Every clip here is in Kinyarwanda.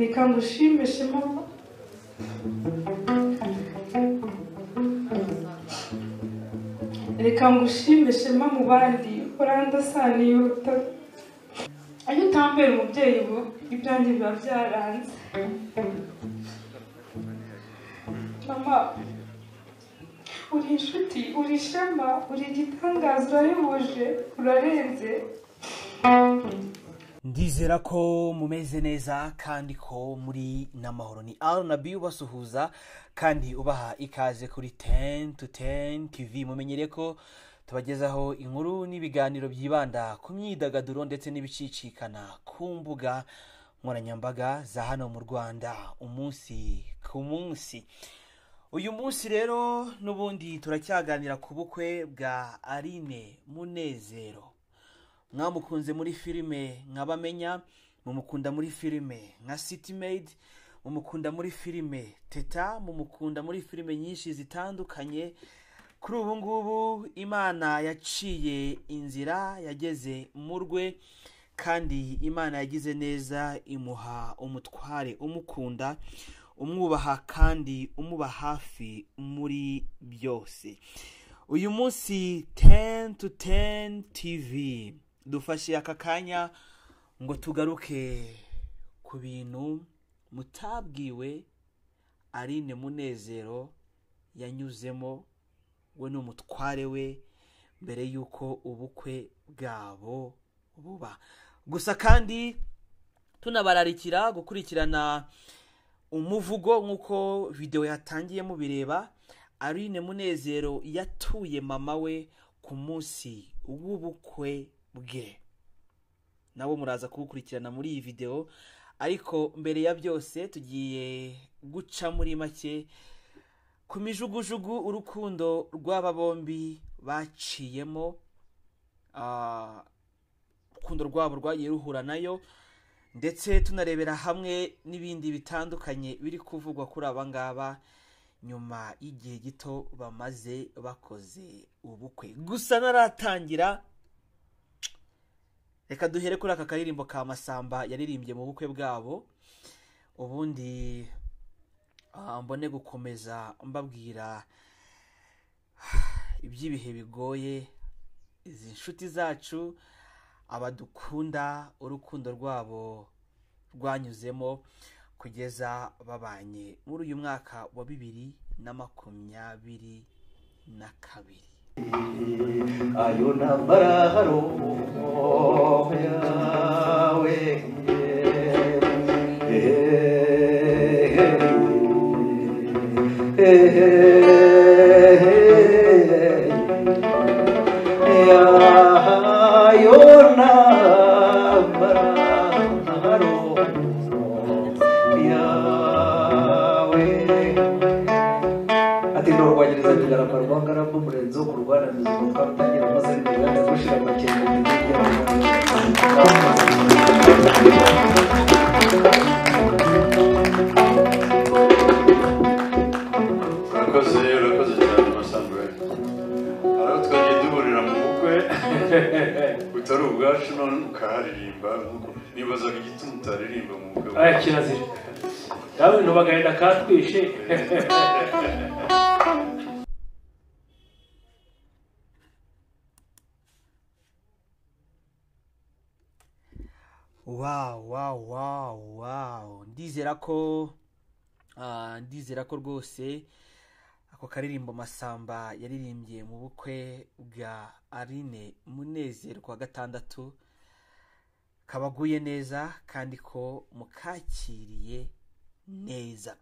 Reka ngushime shema reka ngushime shema mu bandi urandasaniye urutaro iyo utambera umubyeyi ubu ibyanjye biba byaranze mama uri inshuti uri ishema uri igitangaza urarihuje urarenze Ndizera ko mumeze neza kandi ko muri n'amahoro ni Arnabi ubasuhuza kandi ubaha ikaze kuri 10 to 10 TV mumenyere ko tubagezaho inkuru n'ibiganiro byibanda ku myidagaduro ndetse n'ibicicikana ku mbuga nkoranyambaga za hano mu Rwanda umunsi ku munsi uyu munsi rero n'ubundi turacyaganira ku bukwe bwa Aline Munezero mwamukunze muri filime nk'abamenya mumukunda muri filime nka city made mumukunda muri filime teta mumukunda muri filime nyinshi zitandukanye kuri ubu ngubu imana yaciye inzira yageze mu rwe kandi imana yagize neza imuha umutware umukunda umwubaha kandi umuba hafi muri byose uyu munsi 10 to 10 tv dufashe aka kanya ngo tugaruke ku bintu mutabwiwe arine munezero yanyuzemo we n'umutware we mbere y'uko ubukwe bwabo buba gusa kandi tunabararikira gukurikirana umuvugo nk'uko videwo yatangiye mubireba arine munezero yatuye mama we ku munsi w'ubukwe bwe nabo muraza kuwukurikirana muri iyi videwo ariko mbere ya byose tugiye guca muri make ku mijugujugu urukundo rw'aba bombi baciyemo ah, urukundo rwabo rwagiye ruhura nayo ndetse tunarebera hamwe n'ibindi bitandukanye biri kuvugwa kuri aba ngaba nyuma y'igihe gito bamaze bakoze ubukwe gusa naratangira reka duhere kuri aka karirimbo ka masamba yaririmbye mu bukwe bwabo ubundi ah, mbone gukomeza mbabwira iby'ibihe bigoye izi nshuti zacu abadukunda urukundo rwabo rwanyuzemo kugeza babanye muri uyu mwaka wa bibiri na makumyabiri na kabiri ayo nambara haromo yawe ayo nambara haromo yawe ati ndoro rwagereza bigaragara rwangara rwo murenzi wo kurwana muzima twarutangira maze bigaragara gushira amakenga mu urakoze urakoze cyane masambure haraho twagiye duhurira mu bukwe utari ubwacu none ukaharirimba nk'uko nibazaga igituma utaririmba mu bukwe bwacu. aya kirazira dawe bintu bagahenda katwishe wawu wawu wawu wawu ndizera ko ah, ndizera ko rwose ako karirimbo masamba yaririmbye mu bukwe bwa arine munezero ku wa gatandatu kabaguye neza kandi ko mukakiriye neza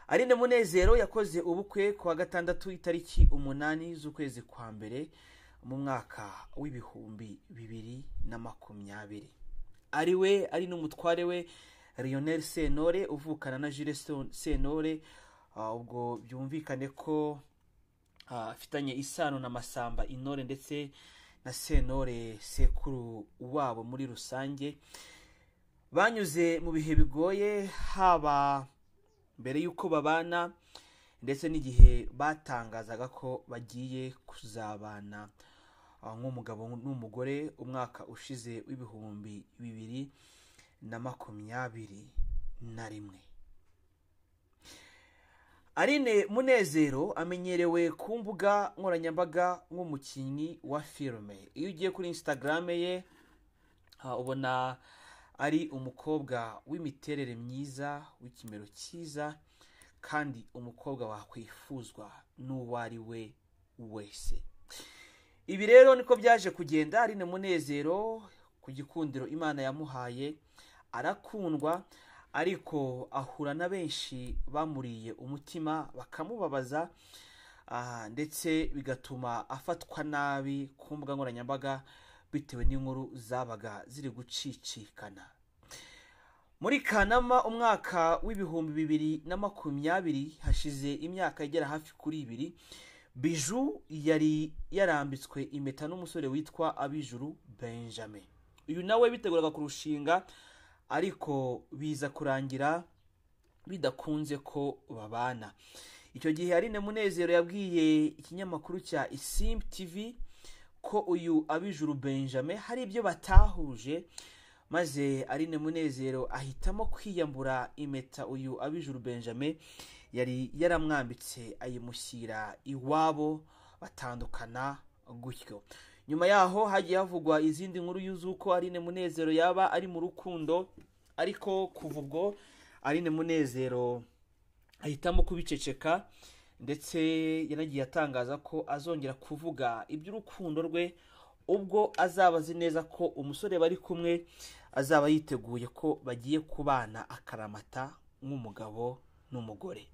arine munezero yakoze ubukwe ku wa gatandatu itariki umunani z'ukwezi kwa mbere mu mwaka w'ibihumbi bibiri na makumyabiri ari we ari n'umutware we Lionel Sentore uvukana na Jules Sen- Sentore Ah, ubwo byumvikane ko ah, afitanye isano na Masamba Intore ndetse na Sentore sekuru wabo muri rusange banyuze mu bihe bigoye haba mbere y'uko babana ndetse n'igihe batangazaga ko bagiye kuzabana ah, nk'umugabo n'umugore umwaka ushize w'ibihumbi bibiri na makumyabiri na rimwe Aline Munezero amenyerewe ku mbuga nkoranyambaga nk'umukinnyi wa filime iyo ugiye kuri instagram ye ah, ubona ari umukobwa w'imiterere myiza w'ikimero cyiza kandi umukobwa wakwifuzwa n'uwo ari we wese ibi rero niko byaje kugenda Aline Munezero ku gikundiro Imana yamuhaye arakundwa ariko ahura na benshi bamuriye umutima bakamubabaza ah, ndetse bigatuma afatwa nabi ku mbuga nkoranyambaga bitewe n'inkuru zabaga ziri gucicikana muri kanama umwaka w'ibihumbi bibiri na makumyabiri hashize imyaka igera hafi kuri ibiri biju yari yarambitswe impeta n'umusore witwa abijuru benjamin uyu nawe biteguraga kurushinga ariko biza kurangira bidakunze ko babana icyo gihe Aline Munezero yabwiye ikinyamakuru cya Isimbi TV ko uyu abijuru Benjamin hari ibyo batahuje maze Aline Munezero ahitamo kwiyambura impeta uyu abijuru Benjamin yari yaramwambitse ayimushyira iwabo batandukana gutyo nyuma yaho hagiye havugwa izindi nkuru y'uzuko Aline Munezero yaba ari mu rukundo ariko kuva ubwo Aline Munezero ahitamo kubiceceka ndetse yanagiye atangaza ko azongera kuvuga iby'urukundo rwe ubwo azaba azi neza ko umusore bari kumwe azaba yiteguye ko bagiye kubana akaramata nk'umugabo n'umugore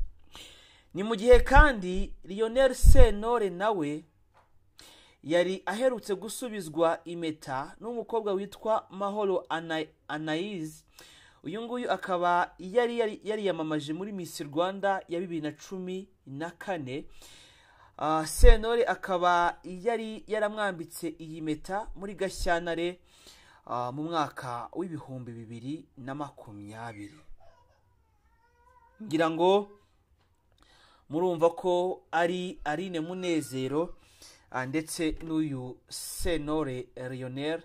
ni mu gihe kandi Lionel Sentore nawe yari aherutse gusubizwa impeta n'umukobwa witwa mahoro Ana- anayizi uyu nguyu akaba yari yari- yariyamamaje muri miss rwanda ya bibiri na cumi na kane Ah, sentore akaba yari yaramwambitse iyi mpeta muri gashyantare ah, mu mwaka w'ibihumbi bibiri na makumyabiri ngira ngo murumva ko ari Aline Munezero ah, ndetse n'uyu Senore Lionel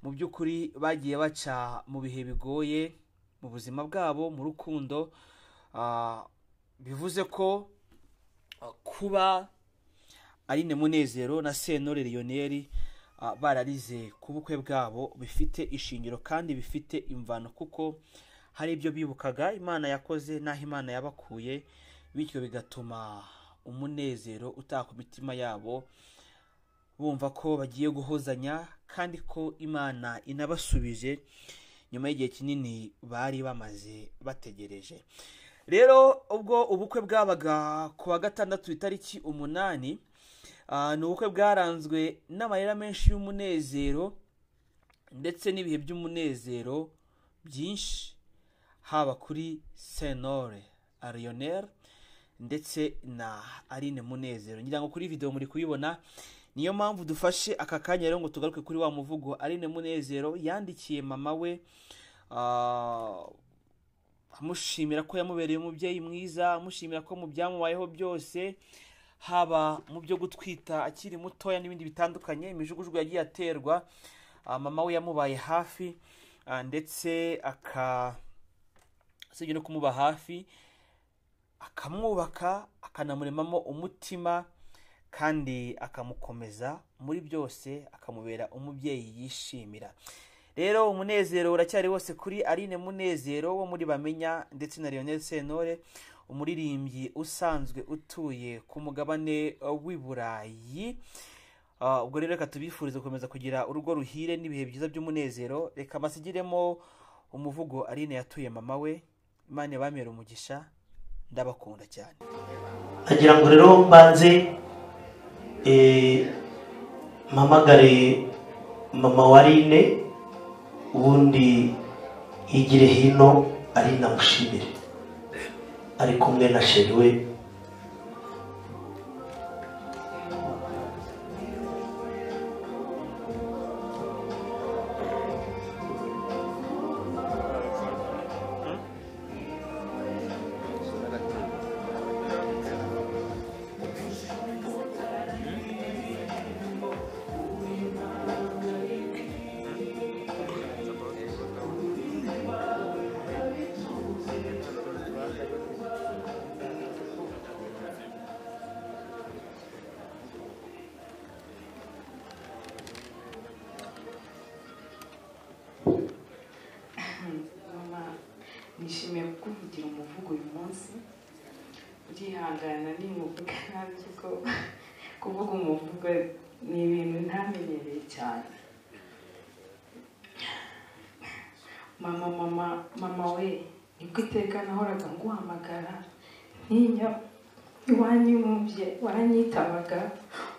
mu by'ukuri bagiye baca mu bihe bigoye mu buzima bwabo mu rukundo ah, bivuze ko ah, kuba Aline Munezero na Senore Lionel ah, bararize ku bukwe bwabo bifite ishingiro kandi bifite imvano kuko hari ibyo bibukaga imana yakoze n'aho imana yabakuye bityo bigatuma umunezero utaha ku mitima yabo bumva ko bagiye guhozanya kandi ko imana inabasubije nyuma y'igihe kinini bari bamaze bategereje rero ubwo ubukwe bwabaga ku wa gatandatu itariki umunani ah, ni ubukwe bwaranzwe n'amarira menshi y'umunezero ndetse n'ibihe by'umunezero byinshi haba kuri senore ariyoneri ndetse na aline munezero ngira ngo kuri videwo muri kuyibona niyo mpamvu dufashe aka kanya rero ngo tugaruke kuri wa muvugo aline munezero yandikiye mama we ah, amushimira ko yamubereye umubyeyi mwiza amushimira ko mu byamubayeho byose haba mu byo gutwita akiri mutoya n'ibindi bitandukanye imijugujugu yagiye aterwa ah, mama we yamubaye hafi ah, ndetse aka usibye no kumuba hafi akamwubaka akanamuremamo umutima kandi akamukomeza muri byose akamubera umubyeyi yishimira rero umunezero uracyari wose kuri Aline Munezero wo muri Bamenya ndetse na Lionel Sentore umuririmbyi usanzwe utuye ku mugabane w'i Burayi Ah, ubwo rero reka tubifurize gukomeza kugira urugo ruhire n'ibihe byiza by'umunezero reka basigiremo umuvugo Aline yatuye mama we imana yabamera umugisha ndabakunda cyane agira ngo rero mbanze eh, mpamagare mama wa Aline ubundi higire hino Aline amushimire ari kumwe na sheri we nishimiye kukuvugira umuvugo uyu munsi urihangana n'inkuga ntabyo ko kuvuga umuvugo ni ibintu ntamenyereye cyane mama mama mama we nibwo iteka nahoraga nguhamagara ntinya iwanyu y'umubye waranyitabaga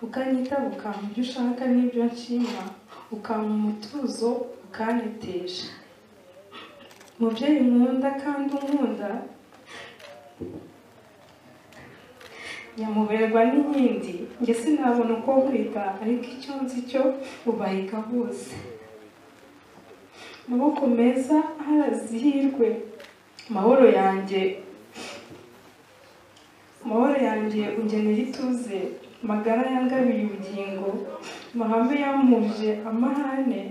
ukanyitaba ukampa ibyo ushaka n'ibyo nshima ukampa umutuzo ukanetesha mubyeyi nkunda kandi unkunda nyamuberwa n'iyindi njye sinabona uko nkwita ariko icyo nzi cyo ubahiga bose amaboko meza harazihirwe amahoro yanjye amahoro yanjye ungenera ituze magara yangabiye ubugingo amahame yampuje amahane